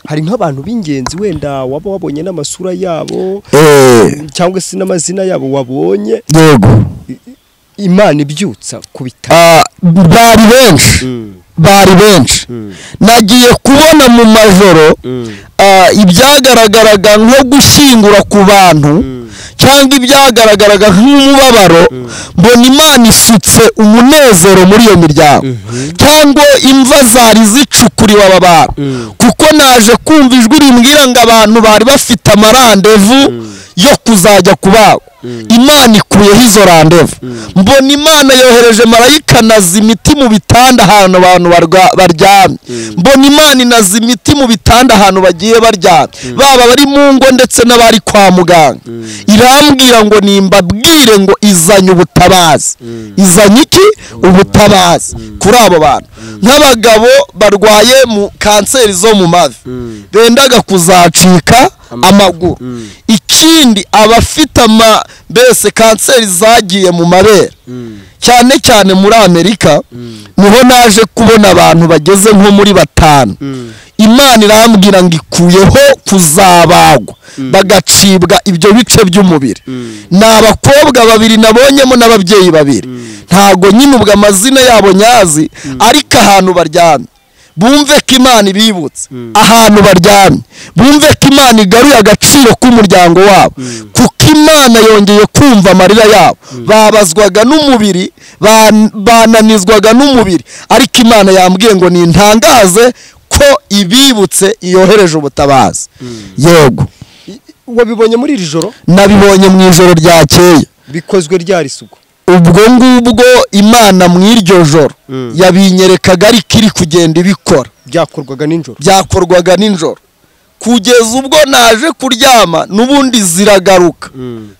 hari nk'abantu b'ingenzi wenda waba wabonye n'amasura yabo eh cyangwa se n'amazina yabo wabonye yego imana ibyutsa ku bitaro Ah, bari benshi bari benshi nagiye kubona mu majoro ah, ibyagaragaraga nko gushingura ku bantu cyangwa ibyagaragaraga nk'umubabaro mbona imana isutse umunezero muri iyo miryango cyangwa imva zari zicukuriwe aba bantu kuko naje kumva ijwi rimbwira ngo abantu bari bafite amarandevu yo kuzajya kubagwa imana ikuyeho izo randevu mbona imana yohereje marayika inaza imiti mu bitanda ahantu abantu barwa- baryamye mbona imana inaza imiti mu bitanda ahantu bagiye baryamye baba bari mu ngo ndetse n'abari kwa muganga irambwira ngo nimbabwire ngo izanye ubutabazi izanye iki ubutabazi kuri abo bantu nk'abagabo barwaye mu kanseri zo mu mavi bendaga kuzacika amaguru ikindi abafite ama mbese kanseri zagiye mu mabere cyane cyane muri amerika niho naje kubona abantu bageze nko muri batanu imana irambwira ngo ikuyeho kuzabagwa bagacibwa ibyo bice by'umubiri ni abakobwa babiri nabonyemo n'ababyeyi babiri ntago nyine ubwo amazina yabo nyazi ariko ahantu baryamye bumve ko imana ibibutse ahantu baryamye bumve ko imana igaruye agaciro k'umuryango wabo kuko imana yongeye kumva amarira yabo babazwaga n'umubiri ban- bananizwaga n'umubiri ariko imana yambwiye ngo nintangaze ko ibibutse yohereje ubutabazi yego I- wabibonye muri iri joro nabibonye mu ijoro ryakeye bikozwe ryari isuku ubwo ngubwo imana mu iryo joro yabinyerekaga ariko iri kugenda ibikora byakorwaga nijoro byakorwaga nijoro kugeza ubwo naje kuryama n'ubundi ziragaruka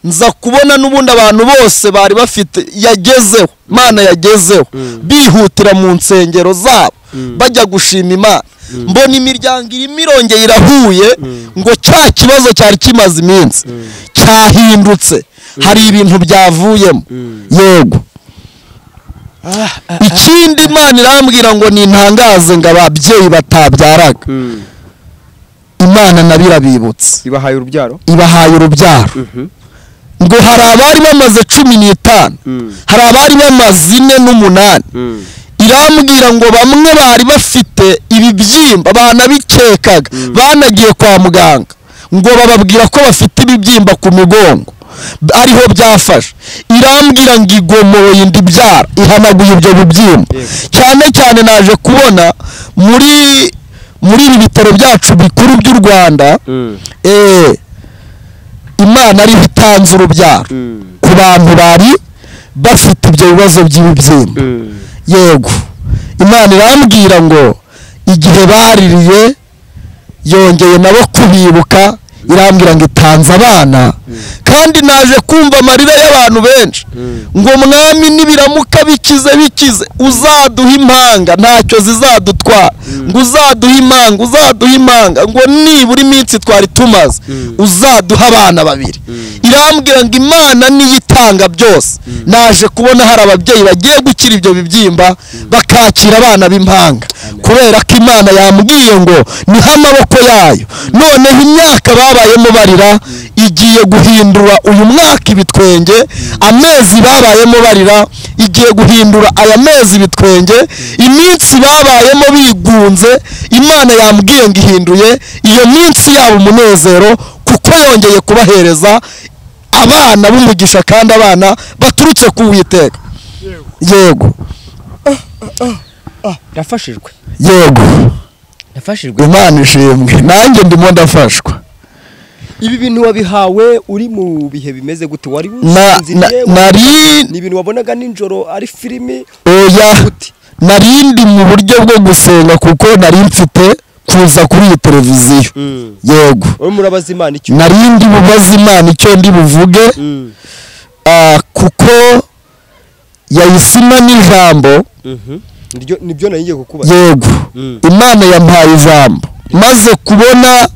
nza kubona n'ubundi abantu bose bari bafite yagezeho imana yagezeho bihutira mu nsengero zabo bajya gushima imana mbona imiryango irimo irongeye irahuye ngo cya kibazo cyari kimaze iminsi cyahindutse hari ibintu byavuyemo yego ikindi imana irambwira ngo nintangaze ngo ababyeyi batabyaraga imana nabo irabibutse ibahaye urubyaro ibahaye urubyaro ngo hari abari bamaze cumi n'itanu hari abari bamaze ine n'umunani irambwira ngo bamwe bari bafite ibibyimba banabikekaga banagiye kwa muganga ngo bababwira ko bafite ibibyimba ku migongo B- ariho byafashe irambwira ngo igomoroye inda ibyara ihanaguye ibyo bibyimba Yego. cyane cyane naje kubona muri muri ibi bitaro byacu bikuru by'u rwanda eh, imana ariho itanze urubyaro ku bantu bari bafite ibyo bibazo by'ibibyimba yego imana irambwira ngo igihe baririye yongeye nabo kubibuka irambwira ngo itanze abana kandi naje kumva amarira y'abantu benshi ngo mwami nibiramuka bikize bikize uzaduha impanga ntacyo zizadutwara ngo uzaduha impanga uzaduha impanga ngo nibura iminsi twari tumaze uzaduha abana babiri irambwira ngo imana niyo itanga byose naje kubona hari ababyeyi bagiye gukira ibyo bibyimba bakakira abana b'impanga kubera ko imana yambwiye ngo niho amaboko yayo noneho imyaka babayemo barira igiye guhindura uyu mwaka ibitwenge amezi babayemo barira igiye guhindura aya mezi ibitwenge iminsi babayemo bigunze imana yambwiye ngo ihinduye iyo minsi yaba umunezero kuko yongeye kubahereza abana b'umugisha kandi abana baturutse ku witeka yego yafashijwe yego yafashijwe imana ishimwe nanjye ndimo ndafashwa ibi bintu wabihawe uri mu bihe bimeze gute wari na, na, usinziriye nari ni ibintu wabonaga nijoro ari filimi oya gute narindi mu buryo bwo gusenga kuko nari mfite kuza kuri iyi televiziyo Mm. yego urimo urabaza imana icyo narindi bubaza imana icyo ndi buvuge Mm. ah, kuko yayisima n'ijambo Mhm. Niryo- nibyo nari ngiye kukubaza yego Mm. imana yampaye ijambo maze kubona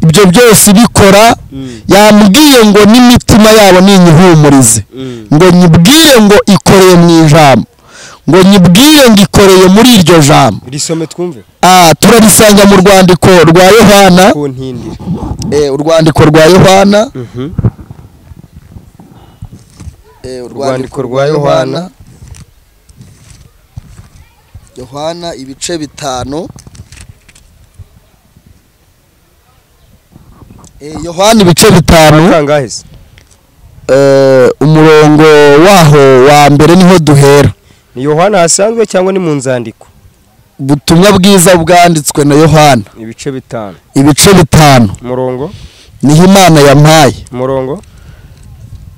ibyo byose ibikora Mm. yambwiye ngo n'imitima yabo ninyihumurize Mm. ngo nyibwire ngo ikoreye mu ijambo ngo nyibwire ngo ikoreye muri iryo jambo risome twumve Ah, turarisanga mu rwandiko rwa yohana ku ntindire eh, urwandiko rwa yohana eh, Urwandiko rwa Yohana. yohana ibice bitanu eh, yohana ibice bitanu kangahe se eh, umurongo waho wa mbere niho duhera ni yohana hasanzwe cyangwa ni mu nzandiko ubutumwa bwiza bwanditswe na yohana ibice bitanu ibice bitanu umurongo niho imana yampaye umurongo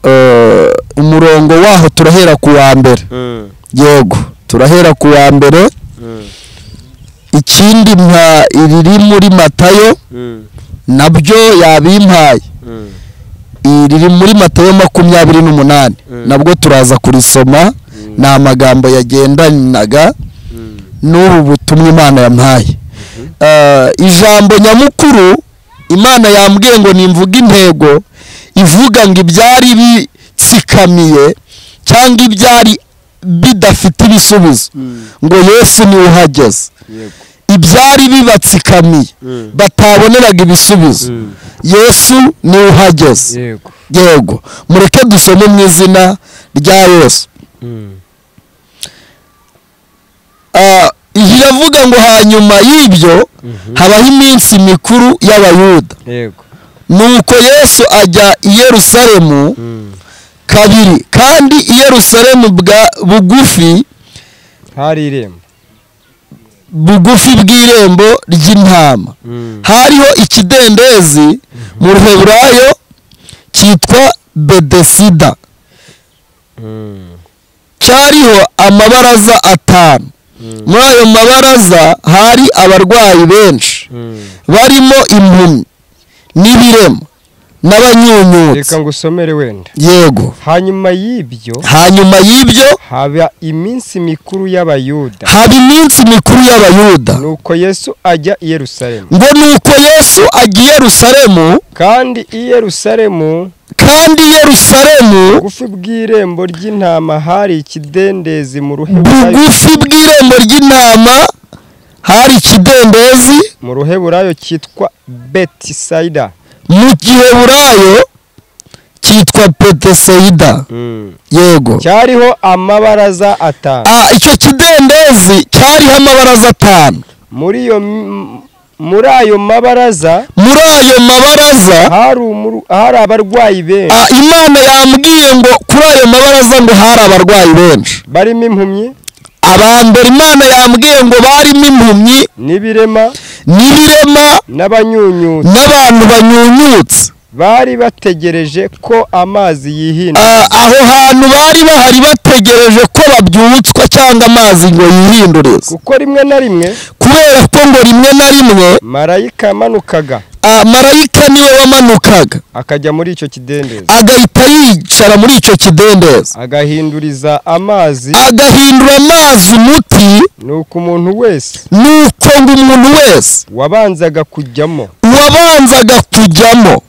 Eh, umurongo waho turahera ku wa mbere Mm. yego turahera ku wa mbere Mm. ikindi mpa iriri muri matayo Mm. nabyo yabimpaye Mm. iriri muri matayo makumyabiri n'umunani Mm. nabwo turaza kurisoma Mm. ni amagambo yagendanaga Mm. n'ubu butumwa imana yampaye Eh, ijambo nyamukuru imana yambwiye ngo nimvuga intego ivuga ngo ibyari bitsikamiye cyangwa ibyari bidafite ibisubizo Mm. ngo yesu niwe uhageze yego ibyari bibatsikamiye Mm. bataboneraga ibisubizo Mm. yesu niwe uhageze yego yego mureke dusome mu izina rya yesu Mm. Ah, iyi iravuga ngo hanyuma y'ibyo Mhm. habaho iminsi mikuru y'abayuda yego nuko yesu ajya i yerusalemu Mm. kabiri kandi i yerusalemu bwa bugufi hari irembo bugufi bw'irembo ry'intama Mm. hariho ikidendezi mu ruheburayo cyitwa bedesida Mm. cyariho amabaraza atanu Mm. muri ayo mabaraza hari abarwayi benshi Mm. barimo impumyi n'ibirema n'abanyunyutse reka ngusomere wenda yego hanyuma y'ibyo hanyuma y'ibyo haba iminsi mikuru y'abayuda haba iminsi mikuru y'abayuda nuko yesu ajya i yerusalemu ngo nuko yesu agiye yerusalemu kandi i yerusalemu kandi i yerusalemu bugufi bw'irembo ry'intama hari ikidendezi mu ruheburayo bugufi bw'irembo ry'intama hari ikidendezi mu ruheburayo cyitwa betisayida mu giheburayo cyitwa peteseyida yego cyariho amabaraza atanu Ah, icyo kidendezi cyariho amabaraza atanu muri iyo m- muri ayo mabaraza muri ayo mabaraza hari umuru- hari abarwayi benshi ah, imana yambwiye ngo kuri ayo mabaraza ngo hari abarwayi benshi barimo impumyi abambere imana yambwiye ngo barimo impumyi n'ibirema n'ibirema n'abanyunyutsi n'abantu banyunyutse bari bategereje ko amazi yihindura Ah, aho hantu bari bahari bategereje ko babyutswa cyangwa amazi ngo yihindurize kuko rimwe na rimwe kubera ko ngo rimwe na rimwe marayika yamanukaga ah, marayika niwe wamanukaga akajya muri icyo kidendezi agahita yicara muri icyo kidendezi agahinduriza amazi agahindura amazi umuti nuko umuntu wese nuko ngo umuntu wese wabanzaga kujyamo uwabanzaga kujyamo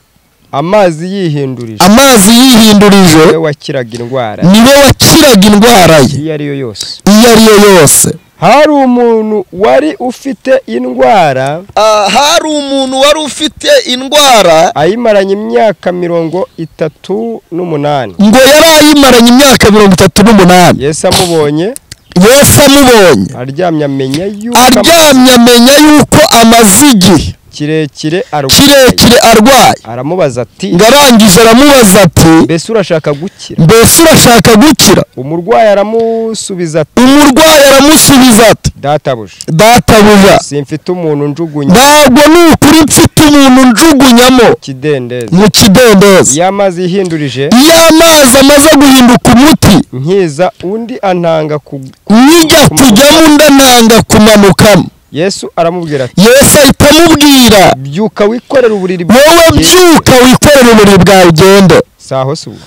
amazi yihindurije amazi yihindurije we wakiraga indwara niwe wakiraga indwara ye iyo ari yo yose iyo ari yo yose hari umuntu wari ufite indwara Ah, hari umuntu wari ufite indwara ayimaranye imyaka mirongo itatu n'umunani ngo yari ayimaranye imyaka mirongo itatu n'umunani yesu amubonye yesu amubonye aryamye amenya yuko aryamye amenya yuko amaze igihe kirekire arwaye kirekire arwaye aramubaza ati ngo arangije aramubaza ati mbese urashaka gukira mbese urashaka gukira umurwayi aramusubiza ati umurwayi aramusubiza ati databuja databuja simfite umuntu njugunya ntabwo ni ukuri mfite umuntu njugunyamo ikidendezi mu kidendezi iyo amazi yihindurije iyo amazi amaze guhinduka umuti nkiza undi antanga ku nijya kujyamo undi antanga kumanukamo yesu aramubwira ati yesu ahita amubwira byuka wikorera uburiri wowe bwawe byuka wikorere uburiri bwawe ugende saho si ubu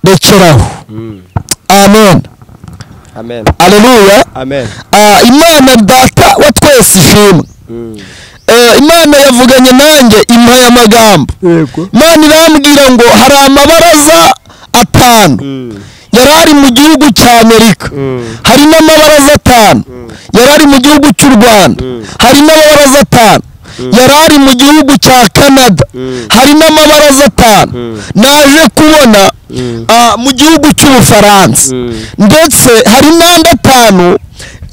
rekeraho amen amen aleluya amen Ah, imana data wa twese ishimwe Eh, imana yavuganye nanjye impaya amagambo yego imana irambwira ngo hari amabaraza atanu yari ari mu gihugu cya amerika Mm. hari n'amabaraza atanu yari ari mu gihugu cy'u rwanda hari n'amabaraza atanu yari ari mu gihugu cya canada hari n'amabaraza atanu naje kubona ah, mu gihugu cy'ubufaransa ndetse hari n'andi atanu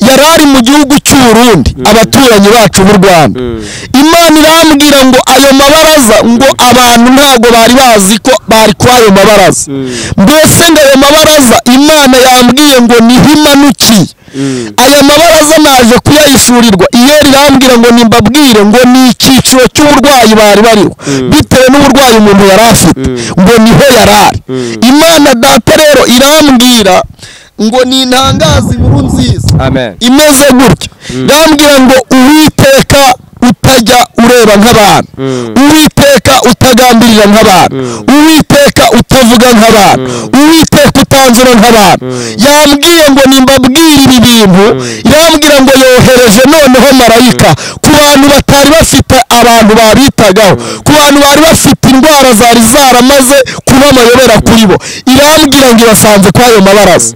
yari ari mu gihugu cy'uburundi abaturanyi bacu b'u rwanda imana irambwira ngo ayo mabaraza ngo abantu ntabwo bari bazi ko bari kuri ayo mabaraza mbese ngo ayo mabaraza imana yambwiye ngo niho imanukiye aya mabaraza naje kuyayifurirwa iyo rirambwira ngo nimbabwire ngo ni icyiciro cy'uburwayi bari bariho bitewe n'uburwayi umuntu yari afite ngo niho yari ari imana data rero irambwira ngo nintangaze inkuru nziza amen imeze gutya yambwira ngo uwiteka utajya ureba nk'abantu uwiteka utagambirira nk'abantu uwiteka utavuga nk'abantu uwiteka utanzura nk'abantu yambwiye ngo nimbabwire ibi bintu yambwira ngo yohereje noneho marayika ku bantu batari bafite abantu babitagaho ku bantu bari bafite indwara zari zaramaze kuba amayobera kuri bo irambwira ngo ibasanze kuri ayo mabaraza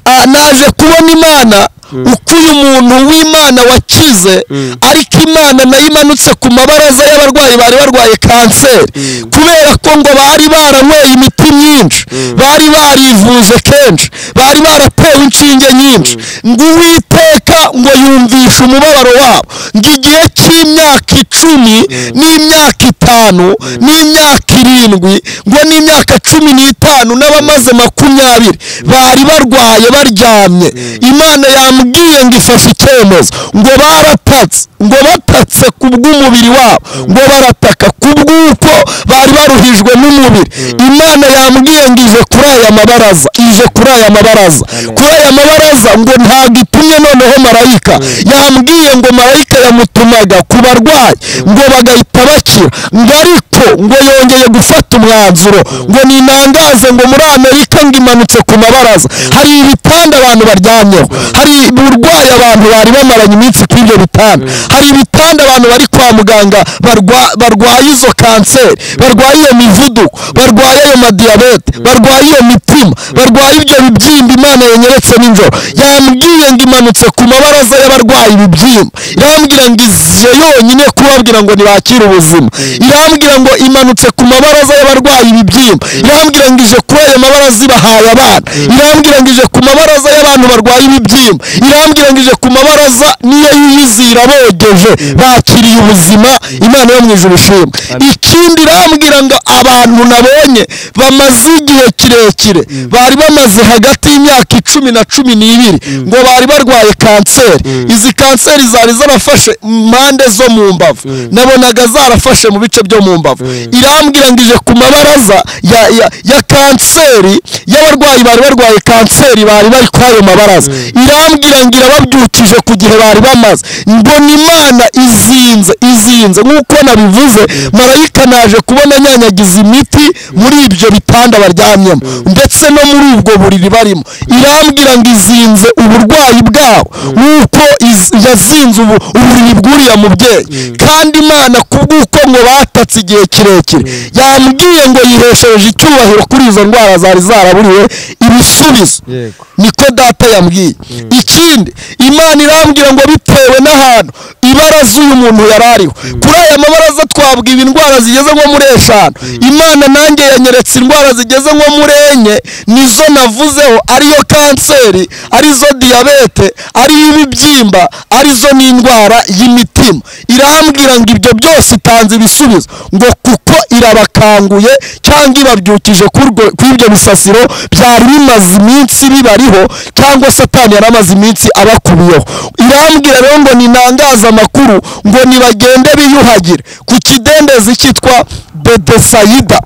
Ah, naje kubona imana uko uyu muntu w'imana wakize ariko imana nayo imanutse ku mabaraza y'abarwayi bari barwaye kanseri kubera ko ngo bari baranyweye imiti myinshi bari barivuje kenshi bari baratewe inshinge nyinshi ngo uwiteka ngo yumvishe umubabaro wabo ngo igihe cy'imyaka icumi n'imyaka itanu n'imyaka irindwi ngo n'imyaka cumi n'itanu n'abamaze makumyabiri bari barwaye baryamye imana yambwiye ngo ifashe icyemezo ngo baratatse ngo batatse ku bw'umubiri wabo ngo barataka ku bw'uko bari baruhijwe n'umubiri imana yambwiye ngo ije kuri aya mabaraza ije kuri aya mabaraza kuri aya mabaraza ngo ntabwo itumye noneho marayika yambwiye ngo marayika yamutumaga ku barwayi ngo bagahita bakira ngo ariko ngo yongeye gufata umwanzuro ngo ninangaze ngo muri amerika ngo imanutse ku mabaraza hari ibitanda abantu baryamyeho hari uburwayi abantu bari bamaranye iminsi kuri ibyo bitanda hari ibitanda abantu bari kwa muganga barwa- barwaye izo kanseri barwaye iyo mivuduko barwaye ayo madiyabete barwaye iyo mitima barwaye ibyo bibyimba imana yanyeretse nijoro yambwiye ngo imanutse ku mabaraza y'abarwaye ibibyimba irambwira ngo iziye yonyine kubabwira ngo ntibakire ubuzima irambwira ngo imanutse ku mabaraza y'abarwaye ibibyimba irambwira ngo ije kuri ayo mabaraza ibahaye abana irambwira ngo ije ku mabaraza y'abantu barwaye ibibyimba irambwira ngo ije ku mabaraza niyo yiyizira bogeje bakiriye ubuzima imana yo mu ijuru ishimwe ikindi irambwira ngo abantu nabonye bamaze igihe kirekire bari bamaze hagati y'imyaka icumi na cumi n'ibiri ngo bari barwaye kanseri izi kanseri zari zarafashe impande zo mu mbavu nabonaga zarafashe mu bice byo mu mbavu irambwira ngo ije ku mabaraza ya, ya, ya kanseri y'abarwayi bari barwaye kanseri bari bari kuri ayo mabaraza irambwira ngo irababyukije ku gihe bari bamaze mbona imana izinze izinze nk'uko nabivuze marayika naje kubona anyanyagiza imiti muri ibyo bitanda baryamyemo ndetse no muri ubwo buriri barimo irambwira ngo izinze uburwayi bwabo nk'uko iz- yazinze ubu uburiri bw'uriya mubyeyi kandi imana kubw'uko ngo batatse igihe kirekire yamubwiye ngo yihesheje icyubahiro kuri izo ndwara zari zaraburiwe ibisubizo yego niko data yambwiye ikindi imana irambwira ngo bitewe n'ahantu ibaraza uyu muntu yari ariho kuri aya mabaraza twabwiwe indwara zigeze nko muri eshanu imana nanjye yanyeretse indwara zigeze nko muri enye nizo navuzeho ariyo kanseri arizo diyabete ariyo ibibyimba arizo n'indwara y'imitima irambwira ngo ibyo byose itanze ibisubizo ngo kuko irabakanguye cyangwa ibabyukije kurwo- kuri ibyo bisasiro byari bimaze iminsi bibariho cyangwa satani yari amaze iminsi abakubiyeho irambwira rero ngo ninangaze amakuru ngo nibagende biyuhagire ku kidendezi cyitwa bedesayida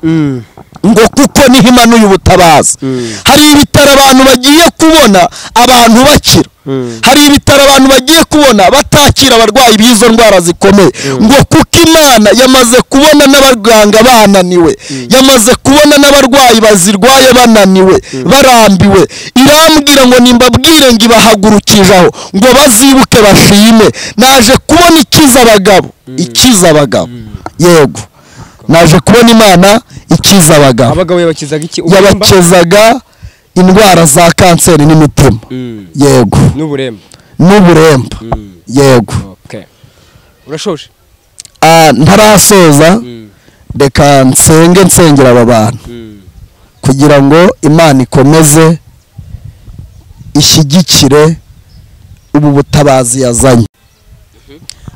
ngo kuko niho imanuye ubutabazi hari ibitaro abantu bagiye kubona abantu bakira hari ibitaro abantu bagiye kubona batakira abarwayi b'izo ndwara zikomeye ngo kuko imana yamaze kubona n'abaganga bananiwe yamaze kubona n'abarwayi bazirwaye bananiwe barambiwe irambwira ngo nimbabwire ngo ibahagurukije aho ngo bazibuke bashime naje kubona ikiza abagabo ikiza abagabo yego naje kubona imana ikiza abagabo abagabo yabakizaga iki uburemba yabakezaga indwara za kanseri n'imitima Mm. yego n'uburemba n'uburemba yego okay urashoje Ah, ntarasoza reka nsenge nsengera aba bantu kugira ngo imana ikomeze ishyigikire ubu butabazi yazanye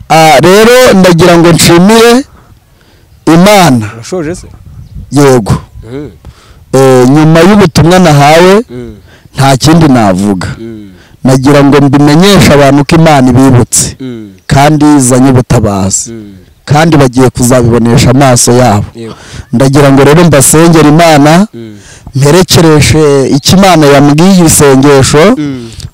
Ah, rero ndagira ngo nshimire imana urashoje se yego Eh, nyuma y'ubutumwa nahawe nta kindi navuga nagira ngo mbimenyeshe abantu ko imana ibibutse kandi izanye ubutabazi kandi bagiye kuzabibonesha amaso yabo Yego. ndagira ngo rero mbasengere imana mperekereshe icyo imana yambwiye isengesho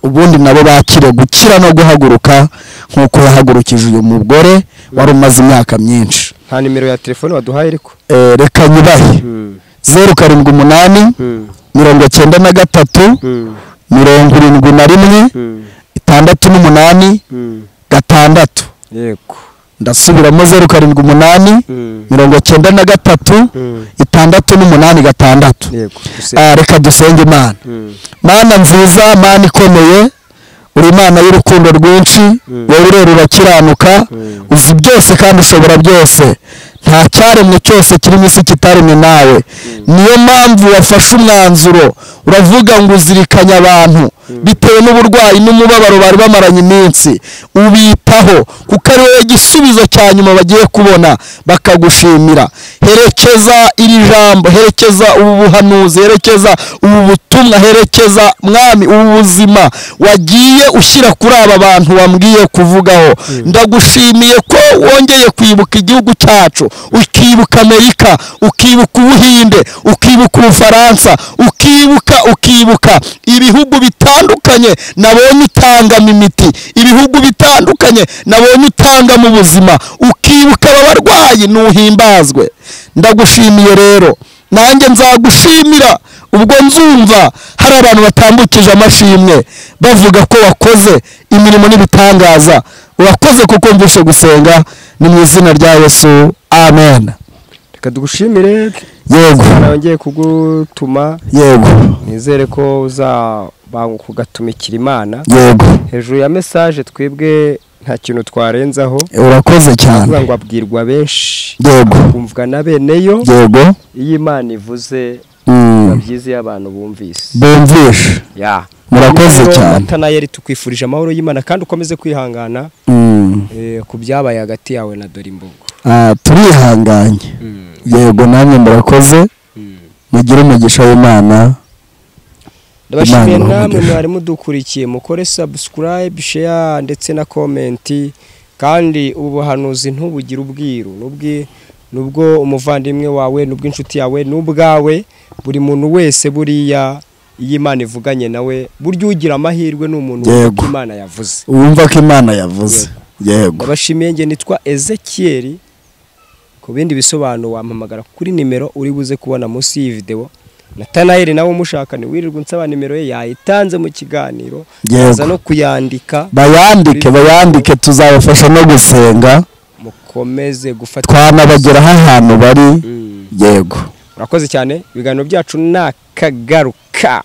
ubundi nabo bakire gukira no guhaguruka nk'uko yahagurukije uyu mugore wari umaze imyaka myinshi nta nimero ya telefone waduhaye ariko Eh, reka nyubahe zeru karindwi umunani mirongo cyenda na gatatu mirongo irindwi na rimwe itandatu n'umunani gatandatu yego ndasubiramo zeru karindwi umunani mirongo cyenda na gatatu itandatu n'umunani gatandatu yego duse- Ah, reka dusenge imana mana nziza mana ikomeye uri imana y'urukundo rwinshi wowe urera urakiranuka uzi byose kandi ushobora byose nta cyaremwe cyose kirimo isi kitaremwe nawe niyo mpamvu wafashe umwanzuro uravuga ngo uzirikanye abantu bitewe n'uburwayi n'umubabaro bari bamaranye iminsi ubitaho kuko ari wowe gisubizo cya nyuma bagiye kubona bakagushimira herekeza iri jambo herekeza ubu buhanuzi herekeza ubu butumwa herekeza mwami ubu buzima wagiye ushyira kuri aba bantu wambwiye kuvugaho ndagushimiye ko wongeye kwibuka igihugu cyacu ukibuka amerika ukibuka ubuhinde ukibuka ubufaransa ukibuka ukibuka ibihugu bitandukanye nabonye utangamo imiti ibihugu bitandukanye nabonye utangamo ubuzima ukibuka aba barwayi ntuhimbazwe ndagushimiye rero nanjye nzagushimira ubwo nzumva hari abantu batambukije amashimwe bavuga ko wakoze imirimo n'ibitangaza urakoze kuko mvushe gusenga ni mu izina rya yesu amen reka dugushimire yego nongeye kugutuma yego nizere ko uzabanguka ugatumikira imana yego hejuru ya mesaje twebwe nta kintu twarenzaho urakoze cyane kuvuga ngo abwirwa benshi yego kumvwa na beneyo yego iyo imana ivuze Mm. biba byiza iyo abantu bumvise bumvishe ya Murakoze Rero, cyane. Natanayeli tukwifurije amahoro y'imana kandi ukomeze kwihangana Mm. eh, ku byabaye hagati yawe na Dorimbogo Ah, turihanganye yego namwe murakoze mugire umugisha w'imana ndabashimiye Imana namwe ibahe umugisha. mwari mudukurikiye mukore subscribe share ndetse na comment kandi ubu buhanuzi ntubugire ubwiru n'ubwi nubwo umuvandimwe wawe n'ubw'inshuti yawe n'ubwawe buri muntu wese buriya iyo Imana ivuganye nawe burya ugira amahirwe ni umuntu wumva Yego. ko Imana yavuze wumva ko imana yavuze yego ndabashimiye nge nitwa Ezekiel ku bindi bisobanuro wampamagara kuri nimero uri buze kubona munsi y'iyi videwo Natanayeli nawe umushaka ni wirirwa unsaba nimero ye yayitanze mu kiganiro Yego. aza no kuyandika bayandike bayandike tuzabafasha no gusenga mu dukomeze gufata twanabageraho ahantu bari yego urakoze cyane ibiganiro byacu ni akagaruka